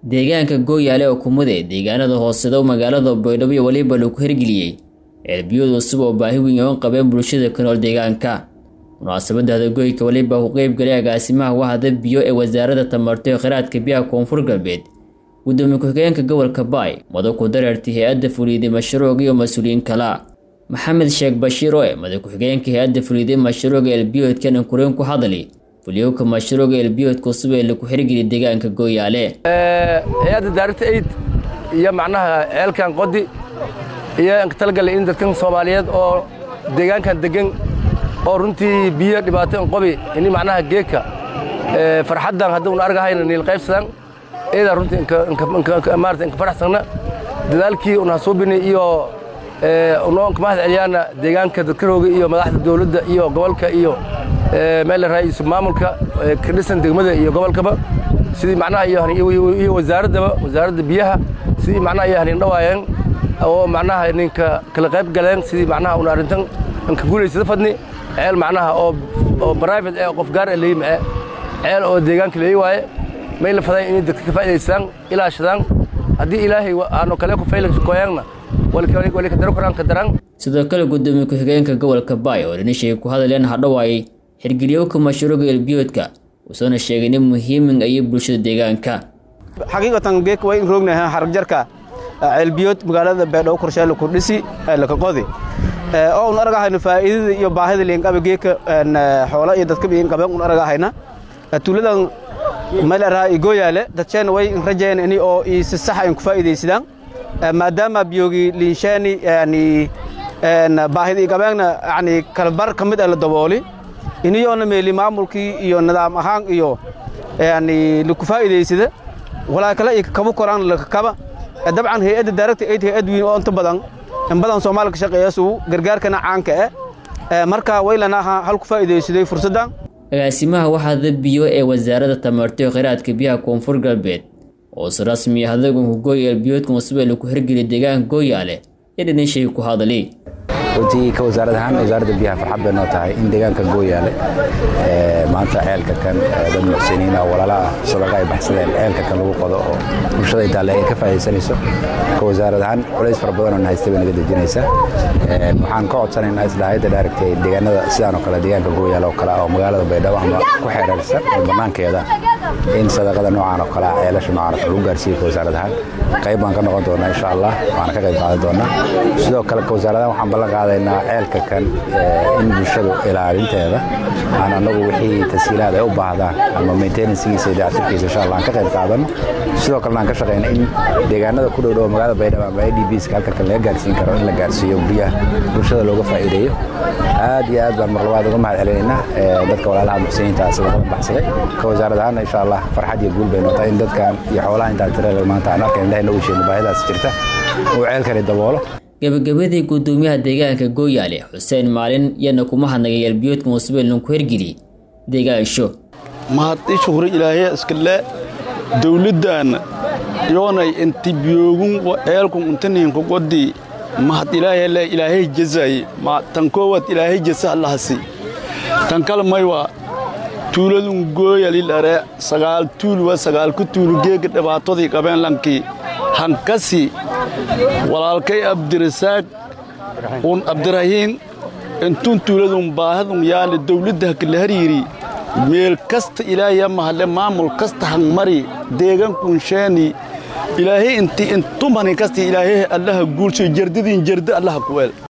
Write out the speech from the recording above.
deegaanka gooyaale oo kumude deegaanada hoosedo magaalada baydhabo iyo weliba lagu hirgeliyey ceelbiyood cusub oo baahi weyn oon qabeen bulshada ku nool deegaanka munaasabadda hadagoyka weliba ku qeybgalay agaasimaha wahda biyo ee wasaaradda tamarto ee kheyraadka biyaha koonfur galbeed gudoomiye ku-xigeenka gobolka baay madax ku dareertay hay-adda fuliiday mashruuc iyo mas-uuliyiin kala maxamed sheekh bashiir oo e madax ku-xigeenka hay-adda fuliiday mashruuca elbiyoodkan kureen ku hadli fulyowka mashruuca elbiyoodka cusub ee lagu xirgeliya deegaanka gooyaale hay-adda daarinta aid iyo macnaha ceelkan qodi iyo talagala in dadkan soomaaliyeed oo deegaankan degan oo runtii biyo dhibaato in qobi ini macnaha geedka farxaddan hadduun argahayna niil qaybsadan eedaa runtii maarata inka faraxsanna dadaalkii un hasuubini iyo unoo inka mahad celiyaana deegaanka dadkarooga iyo madaxda dawladda iyo gobolka iyo meel raaisu maamulka ka dhisan degmada iyo gobolkaba sidii macnaha iyo wasaaraddaba wasaaradda biyaha sidii macnaha iyo hanin dhawaayeen oo macnaha ninka kala qayb galeen sidii macnaha un arrintan inka guulaysada fadni ceel macnaha oo private ee qof gaar leeyi mae ceel oo deegaanka leeyi waaye may la faday inay dadka ka faa'idaystaan ilaashadaan haddii ilaahay aanu kale ku faylakoyaanna wali ka daro koraan ka daraan sidoo kale gudoomiye ku-xigeenka gobolka baay oo dhanishay ku hadleen hadhowaayay xirgeliyowka mashruuca elbiyoodka wuusoona sheegay in muhiimin ayay bulshada deegaanka xaqiiqatan geek way in roognahay haragjarka ceelbiyood magaalada beedhow korsheelle ku dhisi laka qodi oo un aragahayno faa'iidada iyo baahida liinqaba geeka xoola iyo dadka liinqaben un aragahayna tuuladan meelaraha igooyaale dadsheen way in rajeen ini oo si saxa in ku faa'iidaysadaan maadaama biyogi liinshaani yani baahida iqabeegna yani kalbar ka mid ah la dabooli iniyoona meeli maamulkii iyo nidaam ahaan iyo yani laku faa'iidaysada walaa kale iyo kabu koraan lakakaba dabcan hay-adda daaragta aid hay-ad weyn oo inta badan in badan soomaaliya ka shaqeeyasugu gargaarkana caanka eh marka waylanaha hal ku faa'iidaysaday fursaddan agaasimaha waxaada biyo ee wasaaradda tamarto ee kheyraadka biyaha koonfur galbeed oo si rasmi ah adagunka gooy elbiyoodka cusub ee lagu hirgeliya deegaanka gooyaale ee dhanishay ku hadli runtii ka wasaarad ahaan wasaaradda biyaha farxad bay noo tahay in deegaanka gooyaale maanta ceelka kan dad muxsiniina oo walaala ah sadaqa ay baxsadeen ceelka kan lagu qodo oo bulshada intaalle ay ka faa'idaysanayso ka wasaarad ahaan culays fara badan oo na haystay bay naga dejinaysaa waxaan ka codsanaynaa islaahayadda dhaaragtay deegaanada sidaan oo kale deegaanka gooyaale oo kale ah oo magaalada baydhabo ama ku xeereersan oo bannaankeeda in sadaqada noocaan oo kale ah ceelasha noocaan lagu gaarsiiyo ka wasaarad ahaan qayb baan ka noqon doonaa insha allah waana ka qayb qaadan doonaa sidoo kale ka wasaaradahan waxaan ballan qaadaynaa ceelka kan in bulshadu ilaalinteeda aan annagu wixii tasiilaad ay u baahdaan ama maintenancegiisa iyo dayactirkiisa insha allah aan ka qayb qaadano sidoo kalena aan ka shaqayna in deegaanada ku dhowdhow magaalada baydhabo ama i d bska halka kan laga gaarsiin karo in la gaarsiiyo biyaha bulshada looga faa'iideeyo aad iyo aad baan marlabaad uga mahad celinaynaa dadka walaalaha muxsiniinta sadaqadan baxsaday ka wasaarad ahaana insha allah farxad iyo guul bay noqotay in dadkan iyo xoolaha intaan tirada maanta aan arkayna indhahayna u sheegno baahidaas jirta uu ceelkani daboolo gabagabadii gudoomiyaha deegaanka gooyaale xuseen maalin yana kuma hadnagay elbiyoodka musbeeln ku hirgeli deegaansho mahadii shuhri ilaahiya iskale dawladdaanna yoonay inti biyoogun ceelkun intaniinku qodi mahad ilaahayale ilaahay jazaye tan koowaad ilaahay jasa allahasi tan kale maywa tuuladun gooyalilare sagaal tuulwa sagaalku tuulu geega dhibaatadii qabeen lankii hankasi walaalkay abdirasaaq un abdirahiin intun tuuladun baahadun yaale dawladda hakala hariiri meel kasta ilaahaya mahalle maamul kasta hangmari deegankun sheeni ilaahay inti intumani kasta ilaahay allaha guulshay jardadiin jarda allaha kuweel